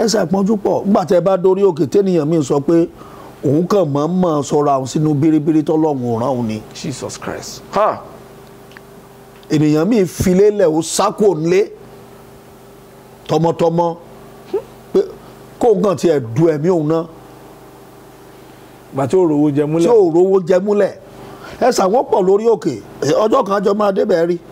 ẹsẹ̀ àpọ́njú pọ̀ nígbà tẹ́ ẹ bá dórí òkè tẹ́nìyàn mi sọ pé òun kàn mọ́ mọ́ sọ̀rọ̀ àwọn sínú bíríbírí tọ́lọ́run ò rán òun ni Jesus Christ. Ha! ènìyàn mi filé lẹ̀ ó sákò ńlé tọmọtọmọ pé kóun kàn tiẹ̀ du ẹ̀mí òun náà Gbà tí ó rówó jẹ tí múlẹ̀. ò rówó jẹ múlẹ̀ ẹ ṣàwọn pọ̀ lórí òkè ọjọ́ kan jọ máa débẹ̀ rí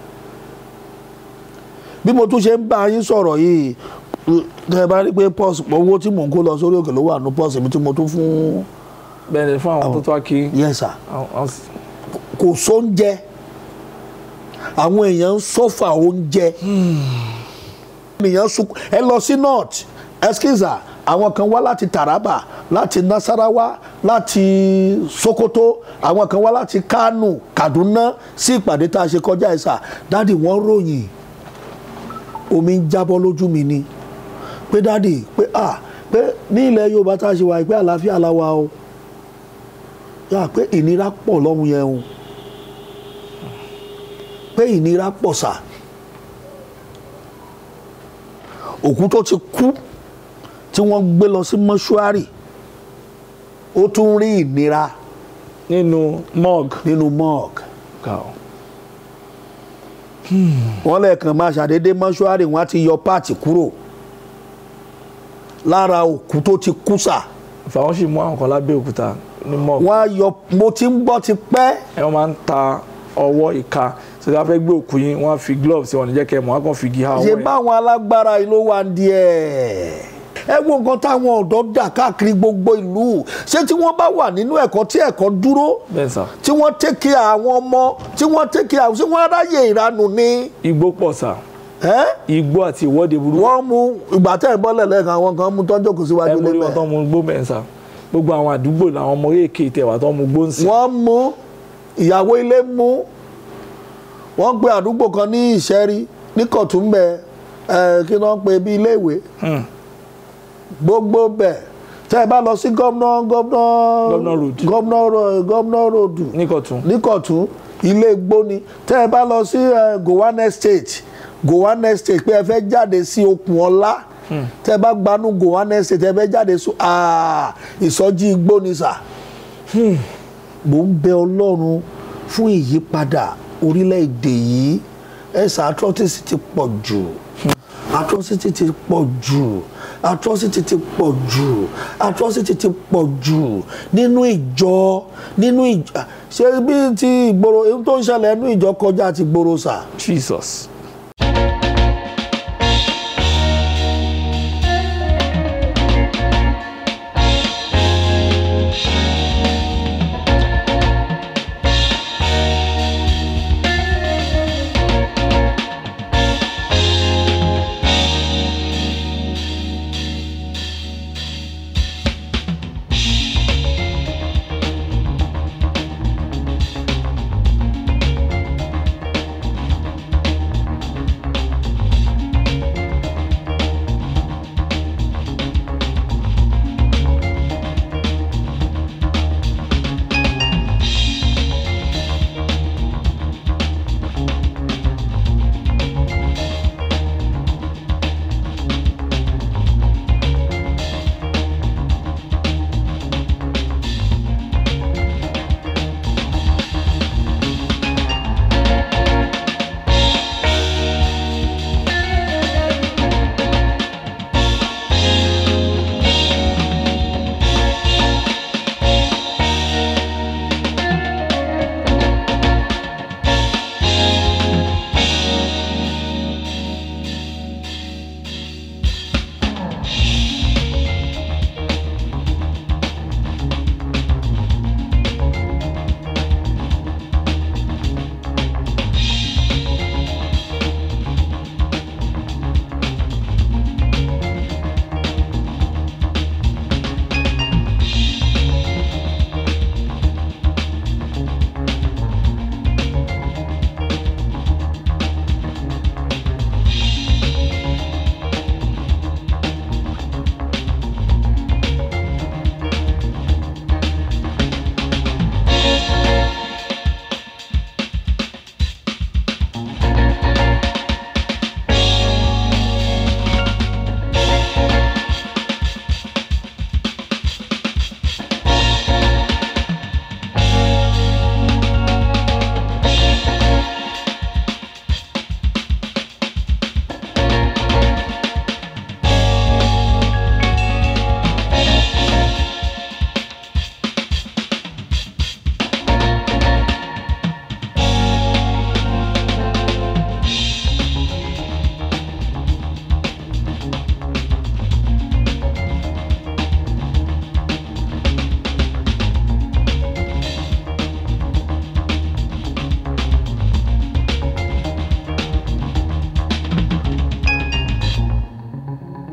bí mo tún ṣe ń bá yín sọ̀rọ̀ yìí tẹ́ ẹ bá rí pé pọ́ọ̀sì owó tí mò ń kó lọ sórí òkè ló wà ní pọ́ọ̀sì mi tí mo tún fún Bẹ́ẹ̀ ni fún àwọn tó tó wá kí. yẹn sà àwọn- àwọn- kò sóúnjẹ àwọn èèyàn ń sọ́fà oúnjẹ ènìyàn sunkún ẹ lọ sí north eskiza àwọn kan wá láti Taraba láti Nasarawa láti Sokoto àwọn kan wá láti Kano Kaduna sí ìpàdé tá a ṣe kọjá ẹ̀sà dáàdì wọ́n ròyìn omi ń jábọ́ lójú mi ni pé dáàdì pé ah pé ní ilẹ̀ Yorùbá tá a ṣe wà pé àlàáfíà la wà o yà pé ìnira pọ̀ lọ́hùn yẹn o pé ìnira pọ̀ sà òkú tó ti kú tí wọ́n gbé lọ sí mọ́ṣúárì ó tún rí ìnira Nínú mug. nínú morgue Ga o. wọ́n lẹ́ẹ̀kan máa ṣàdédé mọ́ṣúárì wọ́n á ti yọ páàtì kúrò lára òkú tó ti kú sà Fàwọn sì mú àwọn kan lábẹ́ òkúta ní mug. wọ́n á yọ mo ti ń gbọ́ ti pẹ́ Ẹ wọ́n máa ń ta ọwọ́ ìka. Ṣé wọ́n fẹ́ gbé òkú yín, wọ́n á fi gloves sí wọn ní jẹ́ kẹ́ ẹ mọ̀, wọ́n á kàn fi igi ha ọwọ́ ṣe yẹn. báwọn alágbára yìí ló wà ń díẹ̀ ẹ wo nǹkan táwọn ọ̀dọ́ dà káàkiri gbogbo ìlú ṣé tí wọ́n bá wà nínú ẹ̀kọ́ tí ẹ̀kọ́ dúró Bẹ́ẹ̀ sà. tí wọ́n tẹ́kẹ̀ àwọn ọmọ tí wọ́n tẹ́kẹ̀ àwọn ṣé wọ́n ráyè ìranù ni Igbó pọ̀ sà. ẹ́? Igbó àti ìwọ́de burúkú. wọ́n mú ìgbà tẹ́ ẹ̀ bọ́lẹ̀ lẹ́ẹ̀kan àwọn kan mú tọ́jú kò ẹ síwájú mú rí wọn tó lẹ́mẹ̀ mu gbó bẹ́ẹ̀ sà. Gbogbo àwọn àdúgbò làwọn ọmọ èké tẹ̀wá tó mu gbó ń sìn. wọ́n mú ìyàwó ilé mú wọ́n gbé àdúgbò kan ní ìṣẹ́rí ní kọ̀túnbẹ̀ ẹ̀ kí wọ́n pe bí ilé ìwé Hmm. gbogbo bẹ̀ tẹ́ ẹ bá lọ sí gómìnà gómìnà Governor Road. gómìnà ro- gómìnà ròdù Níkọ̀tún. níkọ̀tún ilé gbóni tẹ́ ẹ bá lọ sí eh, Gowan Estate Gowan Estate pé ẹ fẹ́ jáde sí okùn ọlá tẹ́ ẹ bá gbanú Gowan Estate ẹ fẹ́ jáde sí ah, ìsọjí gbóni sà mò ń bẹ Ọlọ́run fún ìyípadà orílẹ̀-èdè yìí ẹ̀sà atrocity ti pọ̀ jù atrocity ti pọ̀ jù atrocity ti pọ̀ jù atrocity ti pọ̀ jù nínú ìjọ nínú ìjọ ṣé bí ti ìgboro ohun tó ń ṣẹlẹ̀ nínú ìjọ kọjá ti gboro sà. Jesus.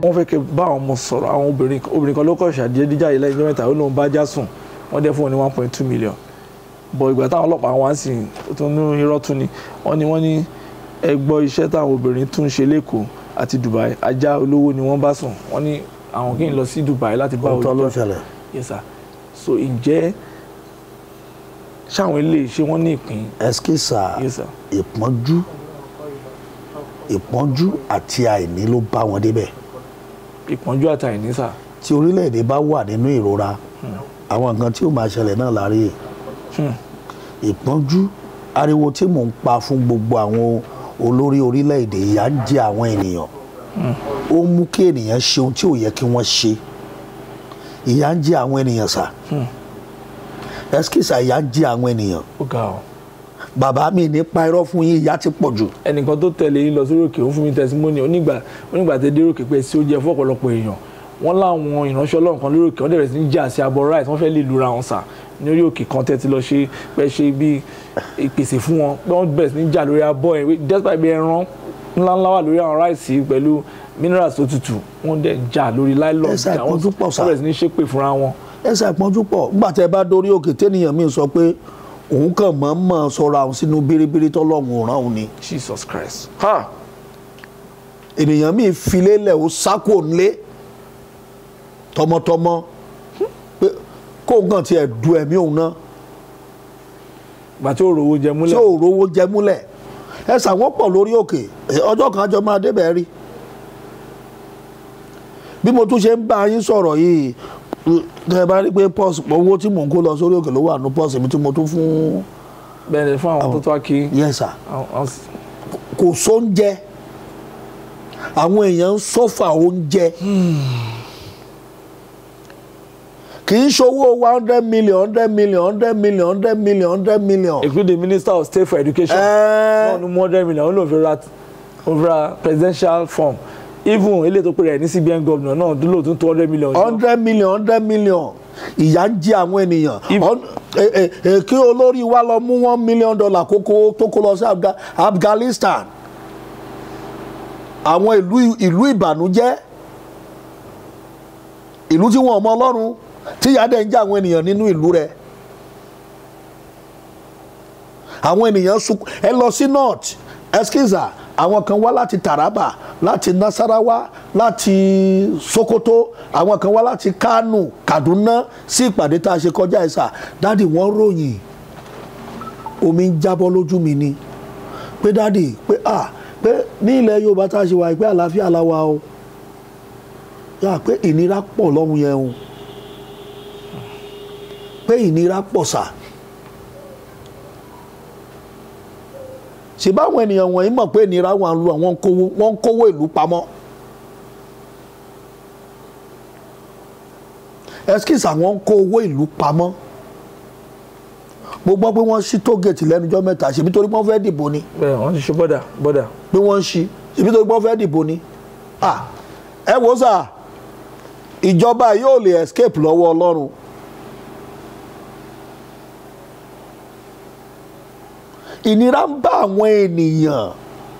wọ́n fẹ́ kẹ́ bá àwọn ọmọ sọ̀rọ̀ àwọn obìnrin obìnrin kan ló kọ̀ ṣàdédéjà yìí lẹ́yìn ọjọ́ mẹ́ta ó lóun bá já sùn wọ́n dẹ́ fún wọn ní one point two million bọ̀ ìgbà táwọn ọlọ́pàá wá sí i tó ní irọ́ tún ni wọ́n ní wọ́n ní ẹ gbọ́ iṣẹ́ táwọn obìnrin tún ń ṣe lẹ́kọ̀ọ́ àti Dubai ajá olówó ni wọ́n bá sùn wọ́n ní àwọn kì í lọ sí Dubai láti bá òótọ́ ló òjò ṣẹlẹ̀ yes sir so ǹjẹ́ ṣáwọn ilé ṣé wọ́n ní ìpín ẹskísà yes sir ìpọ́njú ìpọ́njú àti àìní ló bá wọn débẹ̀ ìpọ́njú àtàìní sà tí orílẹ̀-èdè bá wà nínú ìrora àwọn nǹkan tí ó máa ṣẹlẹ̀ náà láàrin Hmm. ìpọ́njú ariwo tí mò ń pa fún gbogbo àwọn olórí orílẹ̀-èdè ìyà ń jẹ àwọn ènìyàn ó mú kí ènìyàn ṣe ohun tí ò yẹ kí wọ́n ṣe ìyà ń jẹ àwọn ènìyàn sà ẹskísà ìyà ń jẹ àwọn ènìyàn ó ga ọ bàbá mi ní pa irọ́ fún yín ìyà ti pọ̀ jù ẹnìkan tó tẹ̀lé yín lọ sórí òkè ó fún mi tẹsímọ́nì onígbà onígbà tẹ dé òkè pé sí ó jẹ fún ọ̀pọ̀lọpọ̀ èèyàn wọ́n láwọn ìránṣẹ́ ọlọ́run kan lórí òkè wọ́n dẹ̀rẹ̀ sí ní jà sí abọ́ rice wọ́n fẹ́ lè lura wọn sà ní orí òkè kan tẹ́tí lọ ṣe pẹ́ ṣe bí ìpèsè fún wọn pé wọ́n bẹ̀rẹ̀ sí ní jà lórí abọ́ yẹn despite bí ẹran ńláńlá wà lórí àwọn rice pẹ̀lú minerals tó tutù wọ́n dẹ̀ jà lórí nylon Ẹ ṣe àpọ́njú pọ̀ sà. wọ́n bẹ̀rẹ̀ sí ní ṣépè fúnra wọn ẹsẹ̀ ìpọ́njú pọ̀ nígbà tẹ́ ẹ bá dórí òkè tẹ́nìyàn mi sọ pé òun kàn mọ́ mọ́ sọ̀rọ̀ àwọn sínú bíríbírí tọ́lọ́run ràn òun ni Jesus Christ ha ènìyàn mi filé lẹ̀ ó sákò ńlé tọmọtọmọ pé kóun kàn tiẹ̀ du ẹ̀mí òun náà gbà tí ó rówó jẹ tí múlẹ̀ ò rówó jẹ múlẹ̀ ẹ sàwọn pọ̀ lórí òkè ẹ, ọjọ́ kan àjọ máa débẹ̀ rí bí mo tún ṣe ń bá yín sọ̀rọ̀ yìí tẹ́ ẹ bá rí pé pọ́ọ̀sì owó tí mò ń kó lọ sórí òkè ló wà ní pọ́ọ̀sì mi tí mo tún fún bẹ́ẹ̀ ni fún àwọn tó tó wá kí yẹ́sà àwọn- àwọn- kò sóúnjẹ àwọn èèyàn ń sọ́fà oúnjẹ kì í ṣowó one hundred million hundred million hundred million hundred million hundred million. including minister of state for education Ẹ́ẹ́. náà ní one hundred million ó lóun fi ra ó fi ra presidential form even eléyìí tó pè rẹ̀ ní CBN governor náà dúró tún two hundred million. hundred million hundred million ìyà ń jẹ àwọn ènìyàn If- Hun- eh, eh, eh, kí olórí wa lọ mú one million dollar kókó tó kó lọ sí Afga- Afghanistan àwọn ìlú ìlú ìbànújẹ́ ìlú tí wọn ò mọ Ọlọ́run tí ìyà dẹ̀ ń jẹ àwọn ènìyàn nínú ìlú rẹ̀ àwọn ènìyàn suk ẹ lọ sí north eskiza àwọn kan wá láti Taraba láti Nasarawa láti Sokoto àwọn kan wá láti Kano Kaduna sí ìpàdé tá a ṣe kọjá ẹ̀sà dáàdì wọ́n ròyìn omi ń jábọ́ lójú mi ni pé dáàdì pé ah pé ní ilẹ̀ Yorùbá tá a ṣe wà pé àlàáfíà la wà o yà pé ìnira pọ̀ lọ́hùn yẹn o pé ìnira pọ̀ sáà. ṣe báwọn ènìyàn wọ̀nyí mọ̀ pé ìnira wà ń lu àwọn kówó wọ́n ń kówó ìlú pamọ́ eskis àwọn ń kó owó ìlú pamọ́ mo gbọ́ pé wọ́n ṣí tógèètì lẹ́nujọ́ mẹ́ta ṣèbí torí wọ́n fẹ́ dìbò ni bẹ́ẹ̀ wọ́n ti ṣe bọ́dà bọ́dà pé wọ́n ń ṣí ṣèbí torí wọ́n fẹ́ dìbò ni ah ẹ wo sà ìjọba yóò lè escape lọ́wọ́ Ọlọ́run ìnira ń bá àwọn ènìyàn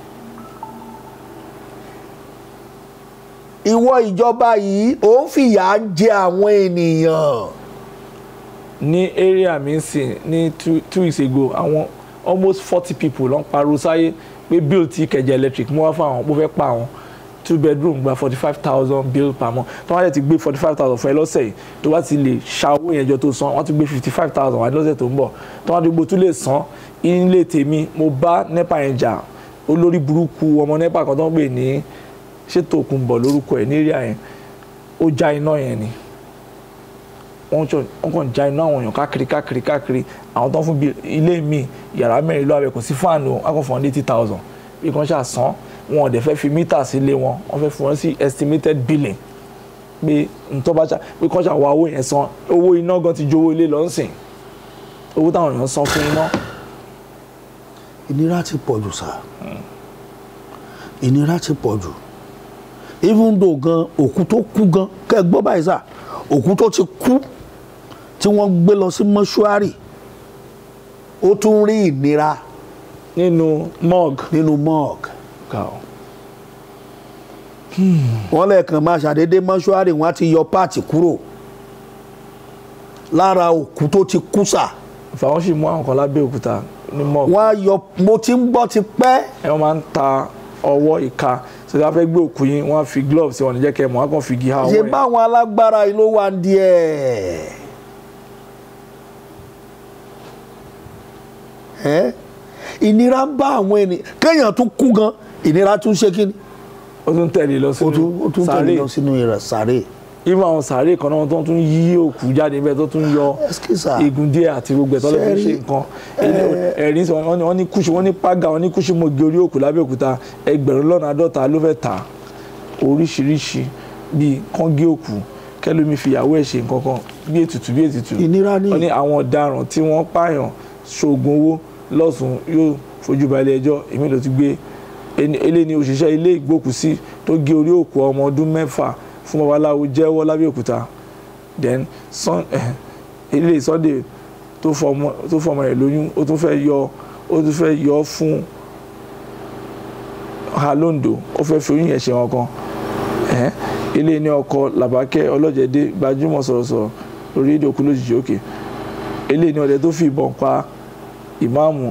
ìwọ ìjọba yìí ò ń fìyà jẹ àwọn ènìyàn ní area mi sì ní two two weeks ago àwọn almost forty people ló ń pariwo sáyé pé bill ti kẹjẹ electric mú wá fún àwọn bó fẹ́ pa àwọn two bedroom gba forty five thousand bill per month tó wọ́n á ti gbé forty five thousand fún ẹ lọ́sẹ̀ yìí tó bá ti lè ṣa owó yẹn jọ tó san wọ́n ti gbé fifty five thousand wá lọ́sẹ̀ tó ń bọ̀ tó wọ́n á ti gbó tún lè san ilé tèmi mo bá nepa yẹn jà olórí burúkú ọmọ nepa kan tó ń pè ní ṣètò òkùnbọ̀ lórúkọ ẹ̀ ní area yẹn ó já iná yẹn ni wọ́n jọ wọ́n kàn já iná àwọn èèyàn káàkiri káàkiri káàkiri àwọn tó ń fún bí ilé mi yàrá mẹ́rin ló abẹ kò sí fáànù wọn kàn fún wọn ní eighty thousand bí kan ṣáà san wọn ò dẹ̀ fẹ́ fi mítà sí ilé wọn wọ́n fẹ́ fún wọn sí estimated billing pé ntọ́ bá ṣá pé kan ṣáà wá owó yẹn san owó iná gan ti ju owó ilé lọ ń sìn owó táwọn èèyàn san fún iná ìnira ti pọ̀ jù sá ìnira ti pọ̀ jù even though gan òkú tó kú gan kẹ́ ẹ gbọ́ báyìí sá òkú tó ti kú tí wọ́n gbé lọ sí mọ́ṣúárì ó tún rí ìnira nínú mug nínú morgue ká o wọ́n lẹ́ẹ̀kan máa ṣàdédé mọ́ṣúárì wọ́n á ti yọ páàtì kúrò lára òkú tó ti kú sà fàwọn sì mú àwọn kan lábẹ́ òkúta ní mọ́ wọ́n á yọ mo ti ń gbọ́ ti pẹ́ ẹ wọ́n máa ń ta ọwọ́ ìka ṣe wọ́n fẹ́ gbé òkú yín wọ́n á fi glove sí wọn ní jẹ́ kẹ́ ẹ mọ̀ wọ́n á kàn fi igi ha ṣe ọwọ́ yẹn báwọn alágbára yìí ló wà ń díẹ̀ ẹ́ ìnira ń bá àwọn ènìyàn kéèyàn tún kú gan ìnira tún ṣe kí ni ó tún tẹ̀lé lọ ó tún ó sínú tún tẹ̀lé sàárè lọ sínú ìrẹ̀ sàárè irú àwọn sàárè kan náà tó tún yí òkú jáde bẹ́ẹ̀ tó tún yọ Ẹskísà. igun díẹ̀ àti gbogbo ẹ̀ tó lọ́ fi Ṣé ṣe rí- nǹkan Ilé- ẹ̀rín sọ wọ́n ní- wọ́n ní kúṣu wọ́n ní pága wọ́n ní kúṣu mọ́gi orí òkú lábẹ́òkúta ẹgbẹ̀rún lọ́nà àádọ́ta ló fẹ́ tà oríṣiríṣi bíi kọ́ngé òkú kẹlómi fìyàwó ẹ̀ ṣe nǹkan kan bí ètùtù bí ètùtù ìnira ní wọ́n ní àwọn ọ̀daràn tí wọ́n pààyàn ṣoògùn owó lọ́sùn yóò fojú balẹ̀ ẹjọ́ èmi ló ti gbé ẹni- eléyìí ni òṣìṣẹ́ ilé ìgbókùsí tó gé orí òkú ọmọ ọdún mẹ́fà fún babaláwo jẹ́wọ́ lábẹ́òkúta then sun ilé Sunday tó fọmọ tó fọmọ rẹ̀ lóyún ó tún fẹ́ yọ ó tún fẹ́ yọ fún halondo ó fẹ́ fi oyún yẹn ṣe wọn kan ẹ̀hẹ́n. ilé ní ọkọ làbákẹ́ ọlọ́jẹ̀dẹ́ gbajúmọ̀ sọ̀rọ̀sọ̀rọ̀ lórí èdè òkú lójijì òkè ilé ní ọdẹ tó fi ìbọn pa ìmáàmù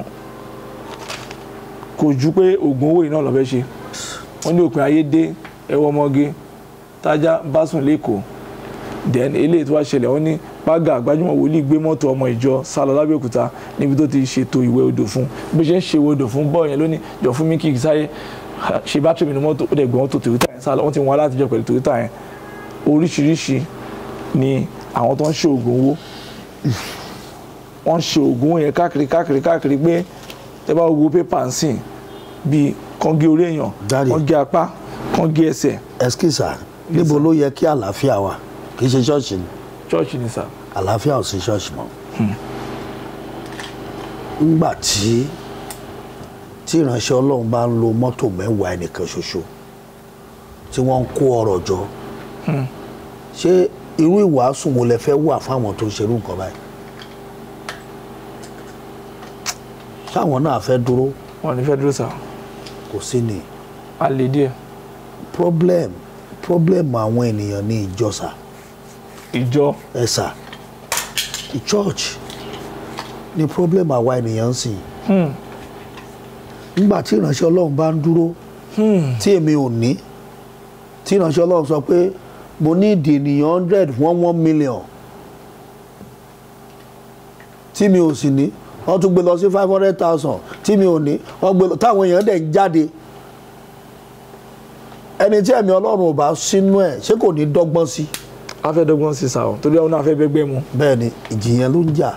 kò ju pé oògùn owó iná lọ́fẹ́ ṣe wọ́n ní òpin ayé dé ẹwọ́ ọmọge tájá bá sùn lẹ́kọ̀ọ́ then eléyìí tó wá ṣẹlẹ̀ wọ́n ní pága gbajúmọ̀ wòlíì gbé mọ́tò ọmọ ìjọ sálọ lábẹ́òkúta níbi tó ti ṣètò ìwẹ̀ odò fún bí ó ṣe ń ṣe ìwẹ̀ odò fún bọ́ọ̀ yẹn lónìí jọ fún mi kí n sáré ṣe bátìrì mi ní mọ́tò ó dẹ̀ gbọ́n tó toyota yẹn sálọ wọ́n ti wọn alátijọ́ pẹ̀lú toyota yẹn oríṣiríṣi ni àwọn tó ń ṣe oògùn owó wọ́n ṣe oògùn owó yẹn káàkiri káàkiri káàkiri pé tẹ́ bá wo pépà ń sìn bíi kán gé orí èèyàn Daddy. kán gé apá kán gé ẹsẹ̀ ẹskísà níbo ló yẹ kí àlàáfíà wà kì í ṣe ṣọ́ọ̀ṣì ni ṣọ́ọ̀ṣì ni sà àlàáfíà ò sí ṣọ́ọ̀ṣì mọ́ ńgbà tí tí ìránṣẹ́ ọlọ́run bá ń lo mọ́tò mẹ́wàá ẹnìkan ṣoṣo tí wọ́n ń kó ọrọ̀ jọ ṣé irú ìwàásù wo lẹ fẹ́ wà fáwọn tó ń ṣerú nǹkan báyìí ṣáwọn náà fẹ́ dúró wọn ní fẹ́ dúró sà kò sí ni á lè díẹ̀ problem problem àwọn ènìyàn ní ìjọsà ìjọ ẹ̀sà church ni problem àwa ènìyàn ń sìn hmm, nígbà tí ìránṣẹ́ ọlọ́run bá ń dúró hmm, tí èmi ò ní tí ìránṣẹ́ ọlọ́run sọ pé mo ní ìdí ènìyàn hundred one one million tí mi ò sì ní wọ́n tún gbé lọ sí five hundred thousand tí mi ò ní wọ́n gbé lọ táwọn èèyàn dẹ̀ ń jáde ẹni tí ẹ̀mí ọlọ́run ò bá sínú ẹ̀ ṣé kò ní dọ́gbọ́n sí a fẹ́ dọ́gbọ́n sí sà ọ́ torí àwọn náà fẹ́ bẹ́gbẹ́ mu bẹ́ẹ̀ ni ìjì yẹn ló ń jà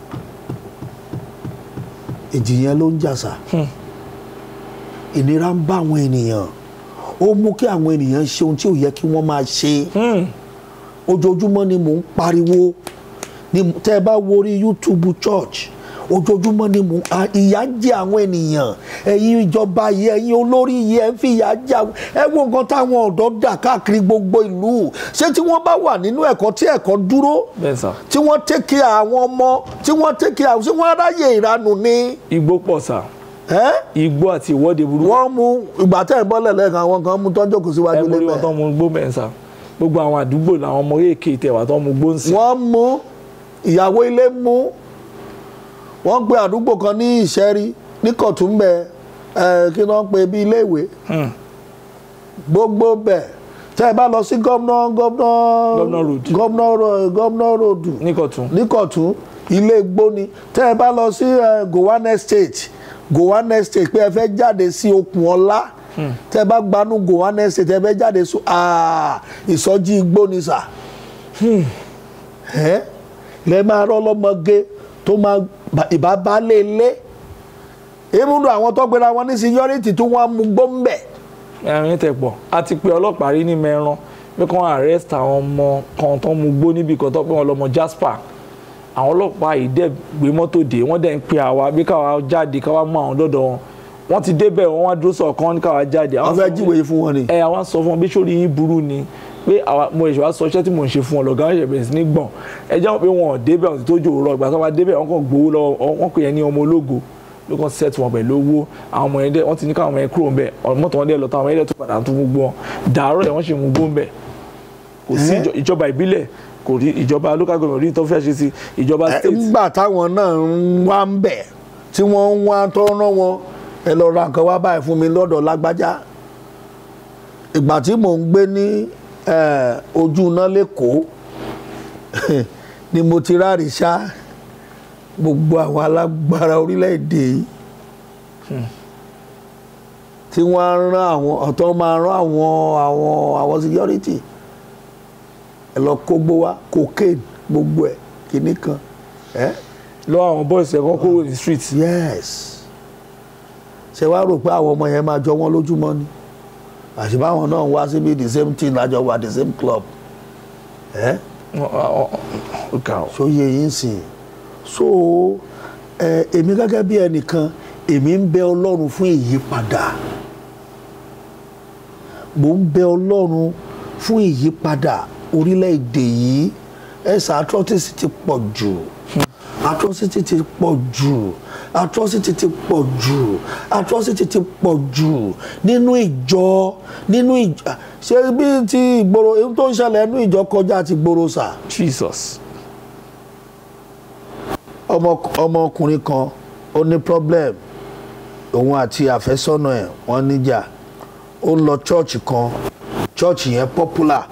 ìjì yẹn ló ń jà sá ìnira ń bá àwọn ènìyàn ó mú kí àwọn ènìyàn ṣe ohun tí ò yẹ kí wọ́n máa ṣe Hmm, ojoojúmọ́ ni mò ń pariwo ni tẹ́ ẹ bá wo orí YouTube church ojoojúmọ́ ni mò ń a- ìyà ń jẹ àwọn ènìyàn ẹ̀yin ìjọba yìí ẹ̀yin olórí yìí ẹ̀ ń fi ìyà jẹ àwọn ẹ wo nǹkan táwọn ọ̀dọ́ dà káàkiri gbogbo ìlú ṣé tí wọ́n bá wà nínú ẹ̀kọ́ tí ẹ̀kọ́ dúró bẹ́ẹ̀ sà tí wọ́n tẹ́kẹ̀ àwọn ọmọ tí wọ́n tẹ́kẹ̀ àwọn tí wọ́n ráyè ìranù ni igbó pọ̀ sà ẹ́ igbó àti ìwọ́de burúkú wọ́n mú ìgbà tẹ́ ẹ̀ bọ́lẹ̀ lẹ́ẹ̀kan àwọn kan mú tọ́jú kò síwájú ẹ mú rí wọn tó lẹ́bẹ̀ẹ́ mu gbó bẹ́ẹ̀ sà gbogbo àwọn àdúgbò làwọn ọmọ èké tẹ̀wà tó mu gbó ń sìn wọ́n mú ìyàwó ilé mú wọ́n gbé àdúgbò kan ní ìṣẹ́rí ní kọ̀túnbẹ̀ ẹ̀ kí wọ́n pe bí iléèwé Hmm, gbogbo bẹ̀ tẹ́ ẹ bá lọ sí gómìnà gómìnà Governor Road. gómìnà ro- gómìnà ròdù níkọ̀tún níkọ̀tún ilé igbó ni tẹ́ ẹ bá lọ sí eh, Gowan Estate Gowan Estate pé ẹ fẹ́ jáde sí okùn ọlá tẹ́ ẹ bá gbanú Gowan Estate ẹ fẹ́ jáde sí ah, ìsọjí igbó ni sà ẹ́ lẹ́ máa rọ́ lọ́mọge tó máa bá- ìbá baálé ilé irúndùn àwọn tó gbéra wọn ní security tó wọ́n mú gbóǹbẹ̀ ẹ̀rín tẹ̀ pọ̀ a ti pe ọlọ́pàá rí ní mẹ́ran pé kí wọ́n arrest àwọn ọmọ kan tó mu gbó níbi kan tó pé wọ́n lọ́mọ Jasper àwọn ọlọ́pàá yìí dẹ̀ gbé mọ́tò dé wọ́n dẹ̀ ń pe àwa bí káwa jáde káwa mú àwọn dọ́dọ̀ wọn wọ́n ti débẹ̀ wọ́n wá dúró sọ̀kan ní káwa jáde wọ́n àwọn fẹ́ sọ fún- jíwèé fún wọn ni. ẹ àwọn sọ fún wọn bí sórí yín burú ni pé àwa mo ìṣòwò sọ iṣẹ́ tí mò ń ṣe fún wọn lọ́gá ẹ̀ṣẹ̀ bẹ̀rẹ̀ sí ní gbọ̀n ẹ jẹ́ wọn pé wọn ò débẹ̀ ọ̀sìn tó jò rọ ìgbà tó máa débẹ̀ wọn kàn gbowó lọ́wọ́ wọn pè é ní ọmọ ológo ló kàn set wọn pẹ̀lú owó àwọn ọmọ yẹn dẹ̀ wọ́n ti ní káwọn ọmọ yẹn kúrò ń bẹ̀ mọ́tò wọn dẹ̀ lọ táwọn ọmọ yẹn dẹ̀ tó padà tún gbogbo wọn dàárọ̀ yẹn wọ́n ṣe mú gbó ń bẹ̀ kò sí Eh? ìjọ- ìjọba ìbílẹ̀ kò rí ìjọba local government rí tó fẹ́ ṣe sí ìjọba Ẹ, state nígbà táwọn náà ń wá ń bẹ̀ tí wọ́n ń wá tó rán wọn ẹ lọ ra nǹkan wá báyìí fún mi lọ́dọ̀ lágbájá ìgbà tí mò ń gbé ní eh, ojú iná lẹ́kọ̀ọ́ ni mo ti rárí ṣá gbogbo àwọn alágbára orílẹ̀-èdè yìí tí wọ́n á rán àwọn ọ̀tọ́ máa rán àwọn àwọn àwọn security ẹ lọ kógbó wá cocaine gbogbo ẹ̀ kìíní kan ẹ́ lọ́wọ́ àwọn boys ẹ̀ kọ́ kúrò ní street yes ṣe wá rò pé àwọn ọmọ yẹn máa jọ wọ́n lójúmọ́ ni àṣìbáwọn náà wá síbi the same thing lájọ wà the same club ẹ́ ó ga ọ́ sóye yín sìn so ẹ èmi gẹ́gẹ́ bí ẹnìkan èmi ń bẹ ọlọ́run fún ìyípadà mò ń bẹ ọlọ́run fún ìyípadà orílẹ̀-èdè yìí ẹ̀sà atrocity ti pọ̀ jù atrocity ti pọ̀ jù atrocity ti pọ̀ jù atrocity ti pọ̀ jù nínú ìjọ nínú ìjọ ṣé bí ti ìgboro ohun tó ń ṣẹlẹ̀ nínú ìjọ kọjá ti gboro sà jesus ọmọ ọmọkùnrin kan ó ní problem òun àti àfẹ́sọ́nà ẹ̀ wọ́n níjà ó ń lọ church kan church yẹn popular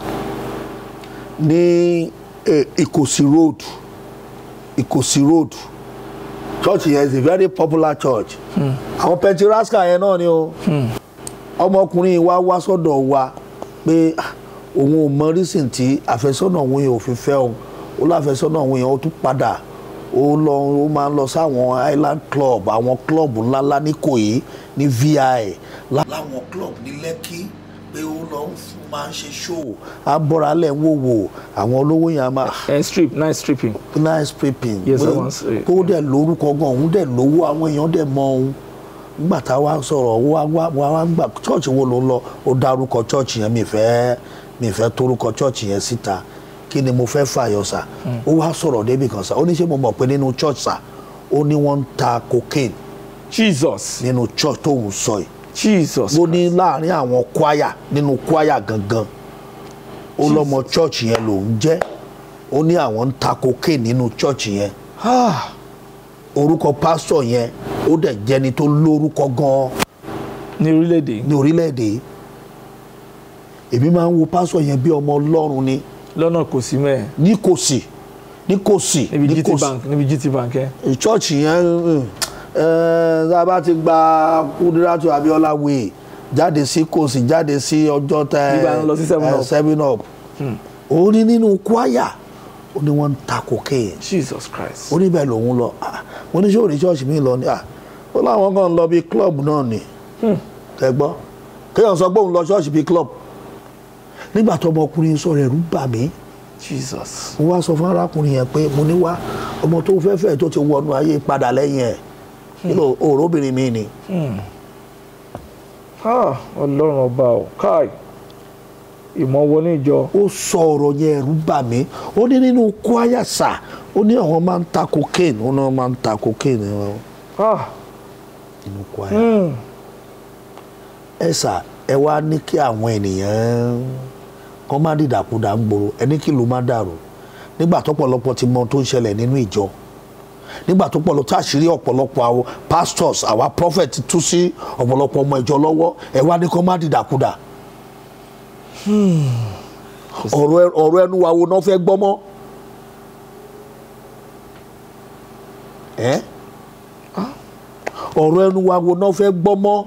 ní eh, Ìkòsí road Ìkòsí road church yẹn is a very popular church àwọn pentirasca yẹn náà ni o ọmọkùnrin yìí wá wá sọ́dọ̀ wa pé ah, òun ò mọ reason tí àfẹ́sọ́nà òun yẹn ò fi fẹ́ òun ó láfẹ́sọ́nà òun yẹn ó tún padà ó lọ ó máa ń lọ sáwọn island club àwọn club ńláńlá ní Ìkòyí ní vi láwọn club ní Lẹ́kí pé ó lọ ń fún máa ń ṣe show á bọ́ra lẹ̀ ń wò wò àwọn olówó yẹn á máa ẹ̀ strip nice stripping nice prepping Yes, I Pé- want to say, kó dẹ̀ lórúkọ gan òun dẹ̀ lówó àwọn èèyàn dẹ̀ mọ òun nígbà tá a wá sọ̀rọ̀ wá wá wá wá gbà church wo ló ń lọ ó dárúkọ church yẹn mi fẹ́ mi fẹ́ torúkọ church yẹn síta kí ni mo fẹ́ fàyọ sà ó wá sọ̀rọ̀ débi kan sà ó ní ṣé mo mọ̀ pé nínú church sà ó ní wọ́n ń ta cocaine jesus nínú church tóun sọ yìí jesus ó ní láàrin àwọn kwaya nínú kwaya gangan ó lọ́mọ church yẹn lòún jẹ́ ó ní àwọn ń ta cocaine nínú church yẹn ah orúkọ pásítọ̀ yẹn ó dẹ̀ jẹ́ni tó lórúkọ gan-an ní orílẹ̀-èdè yìí ní orílẹ̀-èdè yìí èmi máa ń wo pásítọ̀ yẹn bí ọmọ ọlọ́run ni lọ́nà kò sí mẹ́ẹ̀ ní kò sí ní kò sí níbi ní gt kò sí bank níbi gt bank ẹ̀ chọ́ọ̀chì yẹn mm, eh, tá a bá ti gba Kúdírátù Abíọ́lá wèé jáde sí kò sí jáde sí ọjọ́ tẹ Nígbà ń lọ sí Seven eh, Up. seven up ó ní nínú kwaya ó ní wọ́n ń ta cocaine jesus christ ó ní bẹ́ẹ̀ lòun lọ Ah, mo ní ṣé òní ṣọ́ọ̀ṣì mi lọ ni Ah, ó láwọn kan ń lọ bíi club náà ni ẹ gbọ́ kéèyàn sọ pé òun lọ ṣọ́ọ̀ṣì bíi club nígbà tó ọmọkùnrin sọ̀rọ̀ ẹ̀rù bà mí jesus mo wá sọ fún arákùnrin yẹn pé mo ní wá ọmọ tó fẹ́ fẹ́ tó ti wọnú ayé padà lẹ́yìn ẹ̀ kí ló òróbìnrin mi ni ah ọlọ́run ọba ò káì ìmọ̀ wọ ní ìjọ ó sọ ọ̀rọ̀ yẹn ẹ̀rù bà mí ó ní nínú kwaya sà ó ní àwọn máa ń ta cocaine ó ní wọ́n máa ń ta cocaine wọn ah nínú kwaya. hmm. ẹ sà ẹ wá ní kí àwọn ènìyàn kan má dìdàkudà ń gbòòrò ẹni kí ló má dàrú nígbà tó pọ̀lọpọ̀ ti mọ ohun tó ń ṣẹlẹ̀ nínú ìjọ nígbà tó pọ̀lọpọ̀ tá àṣírí ọ̀pọ̀lọpọ̀ àwọn pastors àwa prophet tú sí ọ̀pọ̀lọpọ̀ ọmọ ìjọ lọ́wọ́ ẹ wá ní kó má dìdàkudà ọ̀rọ̀ ẹ- ọ̀rọ̀ ẹnu wa wo náà fẹ́ gbọ́ mọ́ ẹ́ ọ̀rọ̀ ẹnu wa wo náà fẹ́ gbọ́ mọ́.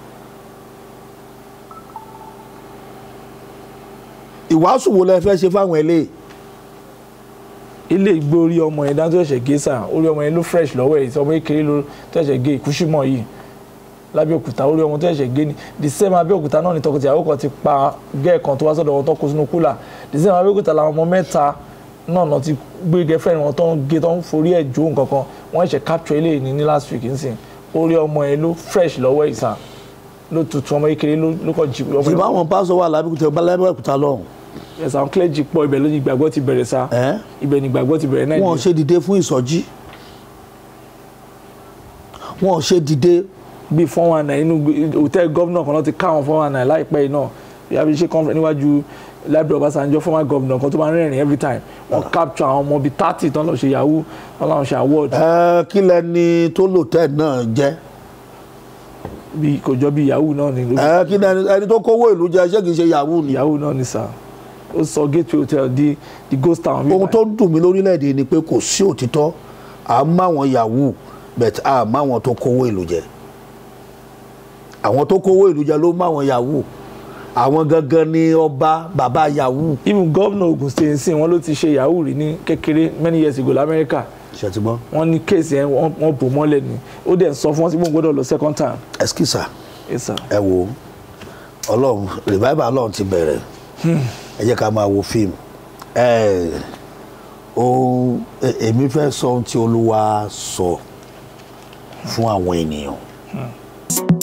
ìwàásù wo lẹ fẹ́ ṣe fáwọn eléyìí ilé ìgbé orí ọmọ yẹn dáńtó ẹ̀ṣẹ̀ gé sàn orí ọmọ yẹn ló fresh lọ́wọ́ ẹ̀ ọmọ kékeré ló tó ẹ̀ṣẹ̀ gé ìkúṣímọ̀ yìí lábẹ́òkúta orí ọmọ tó ẹ̀ṣẹ̀ gé ni the same abẹ́òkúta náà ni tọkọtìyàwó kan ti pa gẹ́ẹ̀ kan tó wá sọ́dọ̀ wọn tó kó sínú kúlà the same abẹ́òkúta làwọn ọmọ mẹ́ta náà náà ti gbé gẹ́fẹ́ wọn tó ń gé tó ń forí ẹ̀ jó nǹkan kan wọ́n ẹ̀ṣẹ̀ capture eléyìí ní ní last week nsìn orí ọmọ yẹn ló fresh lọ́wọ́ ẹ̀ sàn ló tutù ọmọ kékeré ló ló kàn jí ọmọ tí yẹn báwọn pásọ wà lábẹ́òkúta lábẹ́òkúta lọ́hùn ẹ̀sà àwọn clergy pọ̀ ibẹ̀ ló ní ìgbàgbọ́ ti bẹ̀rẹ̀ sá ẹ́ ibẹ̀ ní ìgbàgbọ́ ti bẹ̀rẹ̀ wọn náà ṣe dìde fún ìsọjí wọn ò ṣe dìde bíi four one nine inú hòtẹ́ẹ̀lì gómìnà kan náà ti ká àwọn four one nine láìpẹ́ yìí náà ìyá bí ṣe conference níwájú library Ọbásanjọ́ former governor kan tó máa ń rẹ́rìn every time wọ́n capture àwọn ọmọ bíi thirty tán lọ ṣe yahoo tán láwọn ṣe award ẹ kí lẹni tó lò tẹ́ náà jẹ́ bíi kò jọ bíi yahoo náà ni ẹ kí lẹni ẹni tó kówó ìlú jẹ ṣé kìí ṣe yahoo ni. yahoo náà ni sà ó sọ gateway hotel di di ghost town bíi ohun tó ń dùn mí lórílẹ̀‐èdè ni pé kò sí òtítọ́ à ń máwọn yahoo but à ń máwọn tó kówó ìlú jẹ àwọn tó kówó ìlú jẹ ló máwọn yahoo àwọn gangan ni ọba bàbá yahoo. even governor Ogun State nsìn wọn ló ti ṣe yahoo rí ní kékeré many years ago lamẹ́ríkà ṣètìmọ́ wọ́n ní kéèsì yẹn wọ́n wọ́n bò mọ́lẹ̀ ni ó dẹ̀ ń sọ fún wọn sí pé òun gbọ́dọ̀ lọ second time ẹskísà yes sir ẹ wo ọlọ́run revival ọlọ́run ti bẹ̀rẹ̀ ẹ jẹ́ ká máa wo fíìmù ẹ ohun e- èmi fẹ́ sọ ohun tí olúwa sọ fún àwọn ènìyàn